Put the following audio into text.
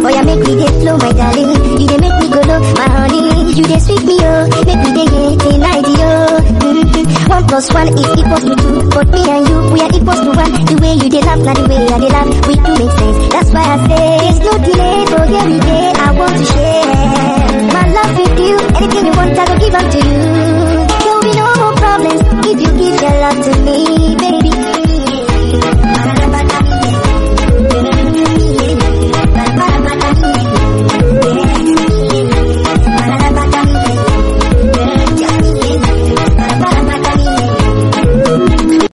Oh yeah, make me dey flow, my darling. You dey make me go low, my honey. You dey sweet me, oh. Make me dey get the night, oh. Mm-hmm. One plus one is equals to two. But me and you, we are equals to one. The way you dey laugh, now the way I dey laugh, we do make sense. That's why I say, there's no delay, so here we dey. I want to share my love with you. Anything you want, I will give unto